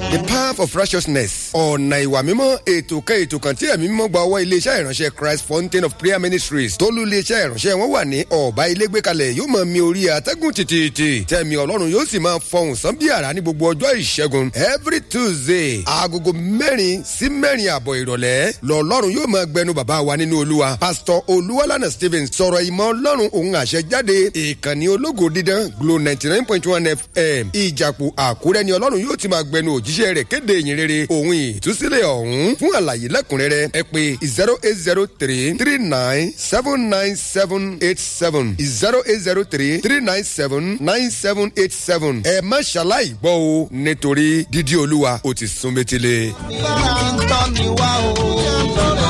the path of righteousness ọ̀nà ìwà mímọ́ ètò kan ètò kan tí ẹ̀mí mímọ́ gba ọwọ́ iléeṣẹ́ ìránṣẹ́ christ fountain of prayer ministries tólú iléeṣẹ́ ìránṣẹ́ wọn wà ní ọ̀bá ilé gbé kalẹ̀ yóò máa mi orí atẹ́gùn tìtìtì tẹ̀mí ọlọ́run yóò sì máa fọhùn sán bí àrá ní gbogbo ọjọ́ ìṣẹ́gun every tuesday agogo mẹ́rin sí mẹ́rin àbọ̀ ìrọ̀lẹ́ lọ́lọ́run yóò máa gbẹnu bàbá wa nínú olúwa pastor olúwalànà stevens sọ̀rọ̀ ìmọ̀ ọlọ́run òun àṣẹ jáde ìkànnì ológo dídán glo ninety nine point one fm ìjàpò àkúrẹ́ ni ọlọ́run yóò ti máa gbẹnu òjíṣẹ́ rẹ̀ kéde ìyìn rere òun ìtúsílẹ̀ ọ̀hún fún àlàyé lẹ́kùnrẹ́rẹ́ ẹ pé zero eight zero three three nine seven nine seven eight seven zero eight zero three three nine seven nine seven eight seven ẹ má ṣaláì gbọ́ o nítorí dídí olúwa ó ti sún métílé. lára ń tọ́ mi wá o.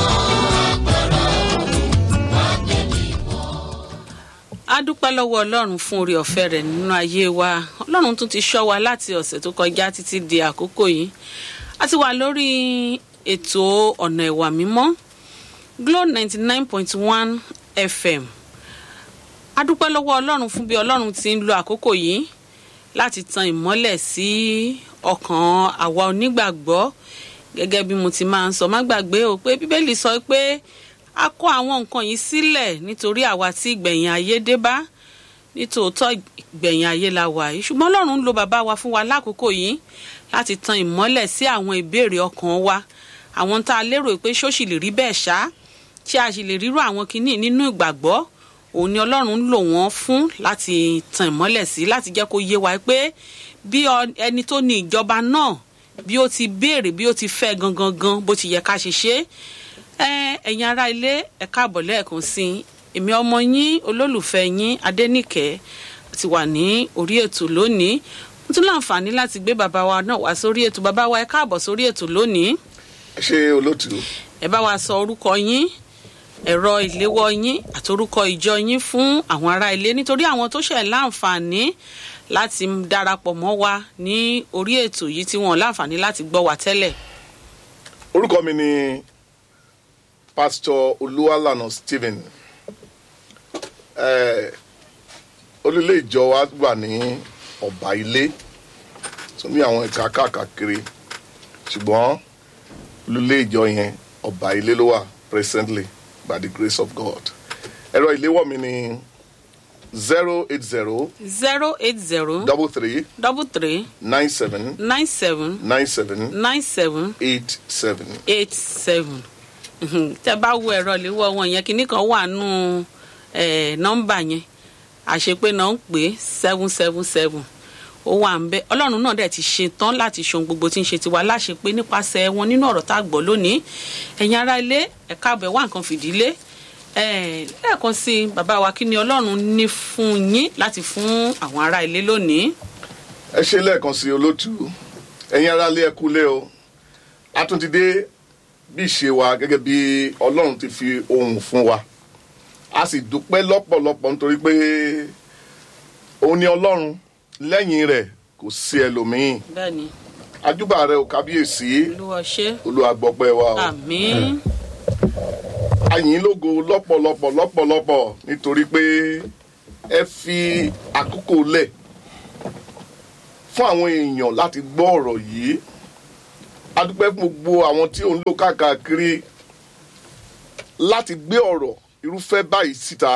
a dúpẹ́ lọ́wọ́ ọlọ́run fún orí ọ̀fẹ́ rẹ̀ nínú ayé wa ọlọ́run tún ti ṣọ́ wa láti ọ̀sẹ̀ tó kọjá títí di àkókò yìí a ti wà lórí ètò ọ̀nà ìwà mímọ́ glo ninety nine point one fm a dúpẹ́ lọ́wọ́ ọlọ́run fún bí ọlọ́run ti ń lo àkókò yìí láti tan ìmọ́lẹ̀ sí ọkàn àwa onígbàgbọ́ gẹ́gẹ́ bí mo ti máa ń sọ má gbàgbé o pé bíbélì sọ pé a kó àwọn nǹkan yìí sílẹ̀ nítorí àwa tí ìgbẹ̀yìn ayé dé bá nítòótọ́ ìgbẹ̀yìn ayé la wà yìí ṣùgbọ́n ọlọ́run ń lo bàbá wa fún wa lákòókò yìí láti tan ìmọ́lẹ̀ sí àwọn ìbéèrè ọkàn wa àwọn tá a lérò pé ṣóṣì lè rí bẹ́ẹ̀ ṣá tí a sì lè rírò àwọn kinní nínú ìgbàgbọ́ òun ni ọlọ́run ń lò wọ́n fún láti tan ìmọ́lẹ̀ sí láti jẹ́ kó yé wa pé bí ẹni tó ní ìjọba náà bí ó ti béèrè bí ó ti fẹ́ gangan gan bó ti yẹ ká ṣe ṣe é ẹ̀yin ará ilé ẹ káàbọ̀ lẹ́ẹ̀kan sí i èmi ọmọ yín olólùfẹ́ yín adẹ́nìkẹ́ ti wà ní orí ètò lónìí mo tún láǹfààní láti gbé bàbá wa náà wá sórí ètò bàbá wa ẹ káàbọ̀ sórí ètò lónìí ṣé olótú ẹ bá wa sọ orúkọ yín ẹ̀rọ ìléwọ́ yín àti orúkọ ìjọ yín fún àwọn ará ilé nítorí àwọn tó ṣẹ̀ láǹfààní láti darapọ̀ mọ́ wa ní orí ètò yìí tí wọ́n láǹfààní láti gbọ́ wa tẹ́lẹ̀. orúkọ mi ni pastor olúwalànà stephen eh, olùlé ìjọ wa wà ní ọba ilé tó ní àwọn ẹ̀ka káàkiri ṣùgbọ́n olùlé ìjọ yẹn ọba ilé ló wà presently by the grace of god ẹ̀rọ ìléwọ́ mi ni zero eight zero zero eight zero double three double three nine seven nine seven nine seven nine seven eight seven. eight seven tẹ bá wo ẹ̀rọ ìléwọ́ wọn yẹn kinní kan wà nù nọ́mbà yẹn àṣepé náà ń pè seven seven seven ó wà ń bẹ ọlọ́run náà dẹ̀ ti ṣe tán láti ṣohun gbogbo tí ń ṣe tiwa láṣepé nípasẹ̀ wọn nínú ọ̀rọ̀ tá a gbọ́ lónìí ẹ̀yin ará ilé ẹ̀ka àbẹ̀ wá nǹkan fìdílé lẹ́ẹ̀kan sí i bàbá wa kí ni ọlọ́run ní fún yín láti fún àwọn ará ilé lónìí. ẹ ṣe lẹ́ẹ̀kan sí olótú ẹ̀yin ará ilé ẹ kú lé o a tún ti dé bí ìṣe wa gẹ́gẹ́ bí ọlọ́run ti fi ohun fún wa a sì dúpẹ́ lọ́pọ̀lọpọ̀ nítorí pé òun ni ọlọ́run lẹ́yìn rẹ̀ kò sí ẹlòmíín bẹ́ẹ̀ni ajúbà rẹ ò kábíyèsí olúwa ṣe olúwa gbọ́pẹ́ wa o àmín àyìn lógo lọ́pọ̀lọpọ̀ lọ́pọ̀lọpọ̀ nítorí pé ẹ fi àkókò lẹ̀ fún àwọn èèyàn láti gbọ́ ọ̀rọ̀ yìí a dúpẹ́ fún gbogbo àwọn tí ò ń lò káàkiri láti gbé ọ̀rọ̀ irúfẹ́ báyìí síta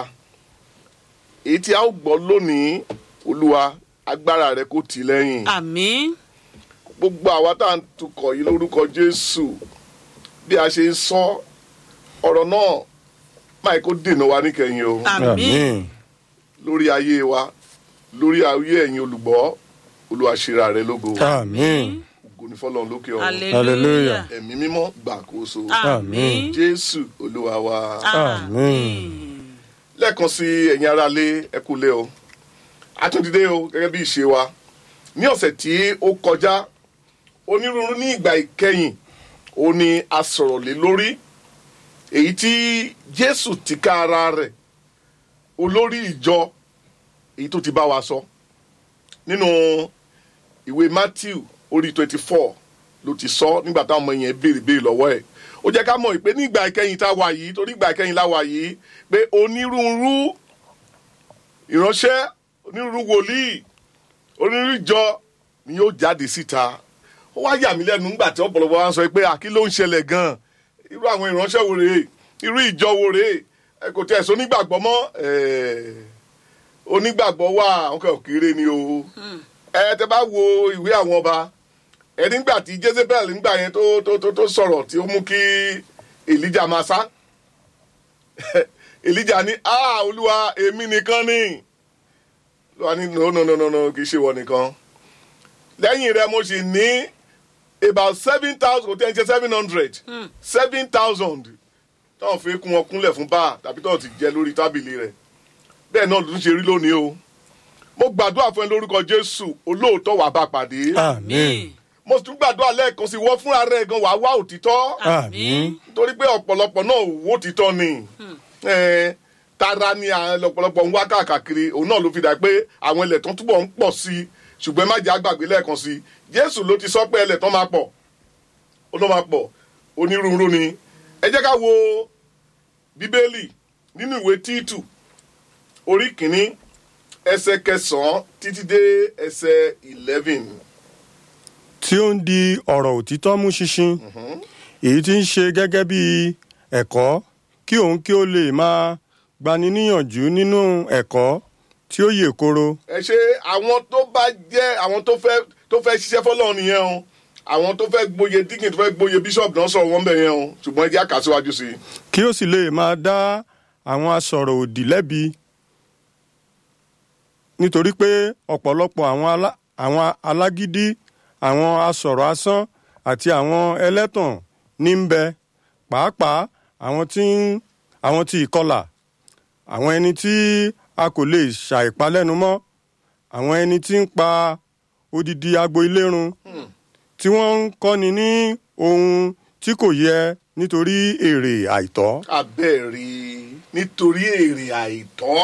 èyí tí a ó gbọ́ lónìí olúwa agbára rẹ kò tì lẹ́yìn àmín gbogbo àwa tá à ń tukọ̀ yìí lórúkọ jésù bí a ṣe ń sọ ọ̀rọ̀ náà máa kó dènà wa níkẹyìn o àmín lórí ayé wa lórí ayé ẹ̀yin olùgbọ́ olúwa ṣera rẹ lógo Àmín. ògo ní fọlọ́run lókè ọ̀run hallelujah ẹ̀mí mímọ́ gbàkóso àmín jésù olúwa wa àmín lẹ́ẹ̀kan sí ẹ̀yin aráalé ẹ kú lé o àtúndídé o gẹ́gẹ́ bí ìṣe wa ní ọ̀sẹ̀ tí ó kọjá onírúurú ní ìgbà ìkẹyìn ó ní a sọ̀rọ̀ lé lórí èyí tí jésù ti ká ara rẹ̀ olórí ìjọ èyí tó ti bá wa sọ nínú ìwé matthew orí twenty four ló ti sọ nígbà táwọn ọmọ yẹn béèrè béèrè lọ́wọ́ ẹ̀ ó jẹ́ ká mọ̀ pé ní ìgbà ìkẹyìn tá a wà yìí torí ìgbà ìkẹyìn la wà yìí pé onírúurú ìránṣẹ́ onírúurú wòlíì onírúurú ìjọ ni yóò jáde síta ó wá yà mí lẹ́nu nígbà tí ọ̀pọ̀lọpọ̀ wa ń sọ pé àkí ló ń ṣẹlẹ̀ gan-an irú àwọn ìránṣẹ́ wo rèé irú ìjọ wo rèé ẹ kò tẹ̀ sọ onígbàgbọ́ mọ́ ẹ̀ẹ́ onígbàgbọ́ wà ọkọ̀ òkèrè ni o ẹ tẹ bá wo ìwé àwọn ọba ẹ nígbà tí jezebel nígbà yẹn tó tó tó tó sọ̀rọ̀ tí ó mú kí elijah máa sá elijah ní a olúwa èmi nìkan ni olúwa ní no no no no no kì í ṣe wọ nìkan lẹ́yìn rẹ mo sì ní about seven thousand kò tẹ́ ẹ ṣe seven hundred seven thousand táwọn fi kún wọn kúnlẹ̀ fún báà tàbí táwọn ti jẹ lórí tábìlì rẹ̀ bẹ́ẹ̀ náà ló ń ṣe rí lónìí o mo gbàdúrà fún ẹ lórúkọ jésù olóòótọ́ wàá bá pàdé àmín mo tún gbàdúrà lẹ́ẹ̀kan sí wọ́n fúnra rẹ̀ gan wàá wá òtítọ́ àmín torí pé ọ̀pọ̀lọpọ̀ náà wó òtítọ́ ni Eh, tara ni àwọn ọ̀pọ̀lọpọ̀ ń wá káàkiri òun náà ló fi dà pé àwọn ilẹ̀ tán túbọ̀ ń pọ̀ sí i ṣùgbọ́n ẹ má jẹ́ àgbàgbé lẹ́ẹ̀kan sí i jésù ló ti sọ pé ilẹ̀ tán máa pọ̀ ó ló máa pọ̀ onírúurú ni ẹ jẹ́ ká wo bíbélì nínú ìwé títù orí kìíní ẹsẹ̀ kẹsàn-án títí dé ẹsẹ̀ eleven tí ó ń di ọ̀rọ̀ òtítọ́ mú ṣinṣin èyí tí ń ṣe gẹ́gẹ́ bí ẹ̀kọ́ kí òun kí ó lè máa gbani níyànjú nínú ẹ̀kọ́ tí ó yè koro ẹ ṣe àwọn tó bá jẹ́ àwọn tó fẹ́ tó fẹ́ ṣiṣẹ́ fọlọ́run nìyẹn o àwọn tó fẹ́ gboyè dígìn tó fẹ́ gboyè bíṣọ̀bù náà sọ̀rọ̀ wọn bẹ̀ yẹn o ṣùgbọ́n ẹ jẹ́ àkàsíwájú sí i. kí ó sì lè máa dá àwọn asọ̀rọ̀ òdì lẹ́bi nítorí pé ọ̀pọ̀lọpọ̀ àwọn alá- àwọn alágídí àwọn asọ̀rọ̀ asán àti àwọn ẹlẹ́tàn ní ń bẹ pàápàá àwọn tí ń àwọn tí ìkọlà àwọn ẹni tí a kò lè ṣàìpalẹ́nu mọ́ àwọn ẹni tí ń pa odidi agbo ilé run tí wọ́n ń kọ́ni ní ohun tí kò yẹ nítorí èrè àìtọ́. abẹ́ẹ̀rí nítorí èrè àìtọ́.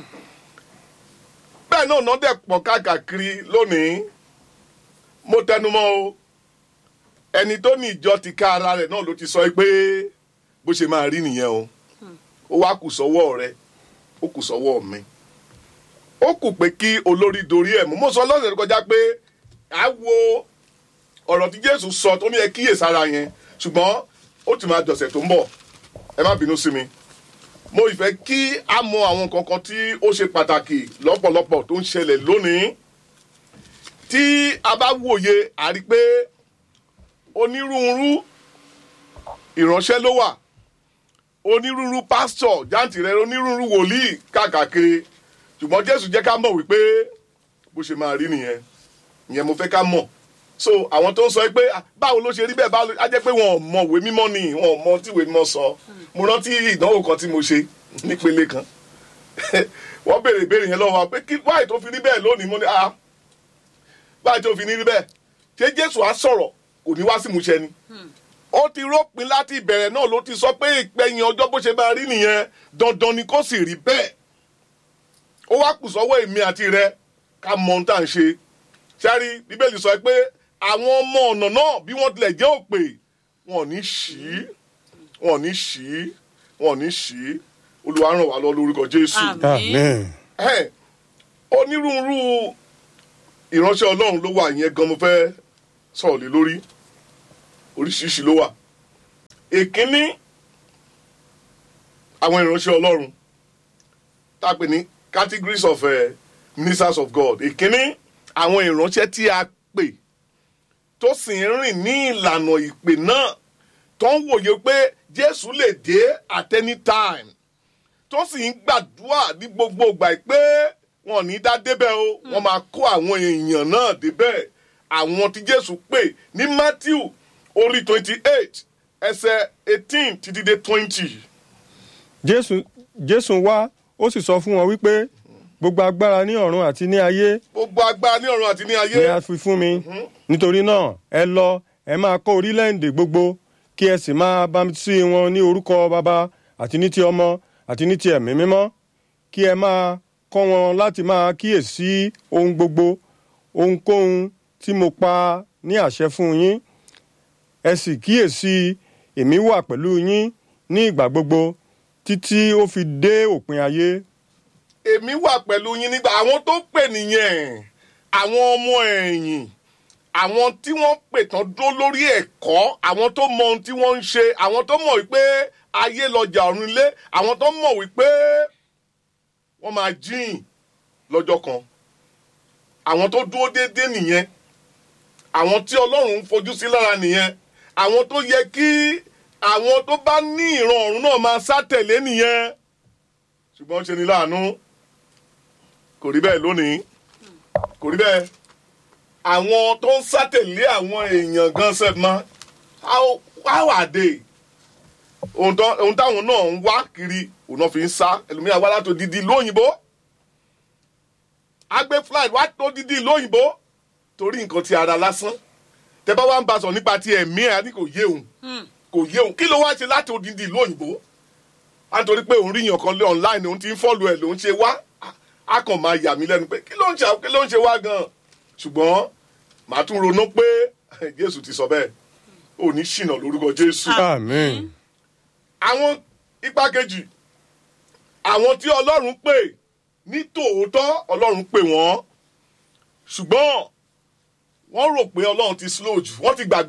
bẹ́ẹ̀ náà náà dẹ̀ pọ̀ káàkiri lónìí mo tẹnumọ́ o ẹni tó ní ìjọ ti ká ara rẹ̀ náà ló ti sọ pé bó ṣe máa rí nìyẹn o ó wá kù sọ́wọ́ rẹ ó kù sọ́wọ́ mi ó kù pé kí olórí dorí ẹ̀ mú mo sọ lọ́sẹ̀ tó kọjá pé à wo ọ̀rọ̀ tí jésù sọ tó ní ẹ kíyèsára yẹn ṣùgbọ́n ó ti máa dọ̀sẹ̀ tó ń bọ̀ ẹ má bínú sí mi mo ìfẹ́ kí a mọ àwọn nǹkan kan tí ó ṣe pàtàkì lọ́pọ̀lọpọ̀ tó ń ṣẹlẹ̀ lónìí tí a bá wòye a rí pé onírúurú ìránṣẹ́ ló wà onírúurú pásítọ̀ jáǹtìrẹ onírúurú wòlíì káàkiri ṣùgbọ́n jésù jẹ́ ká mọ̀ wípé bó ṣe máa rí nìyẹn ìyẹn mo fẹ́ ká mọ̀ so àwọn tó ń sọ pé "Ah, báwo ló ṣe rí bẹ́ẹ̀ báwo ló-" á jẹ́ pé wọn ò mọ ìwé mímọ́ ni wọn ò mọ tí ìwé mímọ́ sọ mo rántí ìdánwò kan tí mo ṣe nípele kan wọ́n béèrè ìbéèrè yẹn lọ́wọ́ wa pé kí wáyé tó fi rí bẹ́ẹ̀ lónìí mo ní ah wáyé tó fi ní rí bẹ́ẹ̀ ṣé jésù á sọ̀rọ̀ kò ní wá sí ìmúṣẹ ni ó ti rópin láti ìbẹ̀rẹ̀ náà ló ti sọ pé ìpẹ̀yìn ọjọ́ bó ṣe máa rí nìyẹn dandan ni kó sì rí bẹ́ẹ̀ ó wá kù sọ́wọ́ èmi àti rẹ ká mọ ohun tá à ń ṣe sẹ́rí bíbélì sọ pé àwọn ọmọ ọ̀nà náà bí wọ́n tilẹ̀ jẹ́ òpè wọn ò ní ṣí wọn ò ní ṣí wọn ò ní ṣí olúwa ràn wá lọ lórúkọ jésù Àmín. amen. ẹ onírúurú ìránṣẹ́ ọlọ́run ló wà yẹn gan mo fẹ́ sọ̀rọ̀ lé lórí oríṣiríṣi ló wà èkínní àwọn ìránṣẹ́ ọlọ́run tá a pè ní categories of uh, ministers of God èkínní àwọn ìránṣẹ́ tí a pè tó sì ń rìn ní ìlànà ìpè náà tó ń wòye pé Jésù lè dé at any time tó sì ń gbàdúrà ní gbogbo ìgbà pé wọn ò ní dá débẹ̀ o wọ́n máa kó àwọn èèyàn náà débẹ̀ àwọn tí Jésù pè ní Matthew orí twenty eight ẹsẹ̀ eighteen títí dé twenty. jésù jésù wá ó sì sọ fún wọn wípé gbogbo agbára ní ọ̀run àti ní ayé gbogbo agbára ní ọ̀run àti ní ayé ni a fi fún mi nítorí náà ẹ lọ ẹ máa kọ́ orílẹ̀-èdè gbogbo kí ẹ sì máa bámtísí wọn ní orúkọ baba àti ní ti ọmọ àti ní ti ẹ̀mí mímọ́ kí ẹ máa kọ́ wọn láti máa kíyèsí ohun gbogbo ohunkóhun tí mo pa ní àṣẹ fún yín ẹ sì kíyèsí èmi wà pẹ̀lú yín ní ìgbà gbogbo títí ó fi dé òpin ayé. èmi wà pẹ̀lú yín nígbà àwọn tó pè nìyẹn àwọn ọmọ ẹ̀yìn àwọn tí wọ́n pè tán dó lórí ẹ̀kọ́ àwọn tó mọ ohun tí wọ́n ń ṣe àwọn tó mọ̀ wípé ayé lọ́jà ọ̀run ilé àwọn tó mọ̀ wípé wọ́n máa jíìn lọ́jọ́ kan àwọn tó dúró déédéé nìyẹn àwọn tí ọlọ́run ń fojú sí lára nìyẹn àwọn tó yẹ kí àwọn tó bá ní ìran ọ̀run náà máa sá tẹ̀lé nìyẹn ṣùgbọ́n ṣe ni láàánú kò rí bẹ́ẹ̀ lónìí kò rí bẹ́ẹ̀ àwọn tó ń sá tẹ̀lé àwọn èèyàn gan sef ma how how are they ohun tó- ohun táwọn náà ń wá kiri òun náà fi ń sá ẹlòmíràn wá látò dídí lóyìnbó agbé flight wá tó dídí lóyìnbó torí nǹkan ti ara lásán tẹ bá wá ń bá sọ nípa ti ẹ̀mí ẹ̀ á ní kò yé òun kò yé òun kí ló wá ṣe láti odindi ìlú òyìnbó á nítorí pé òun ríyàn kan lé online òun ti ń fọ́ọ̀lù ẹ̀ lòun ṣe wá á- á kàn máa yà mí lẹ́nu pé kí ló ń ṣe kí ló ń ṣe wá gan-an ṣùgbọ́n màá tún ronú pé jésù ti sọ bẹ́ẹ̀ ò ní ṣìnà lórúkọ jésù àmín àwọn ipa kejì àwọn tí ọlọ́run pè ní tòótọ́ ọlọ́run pè wọ́n ṣùgbọ́n wọ́n rò pé ọlọ́run ti slow jù wọ́n ti gbàgbé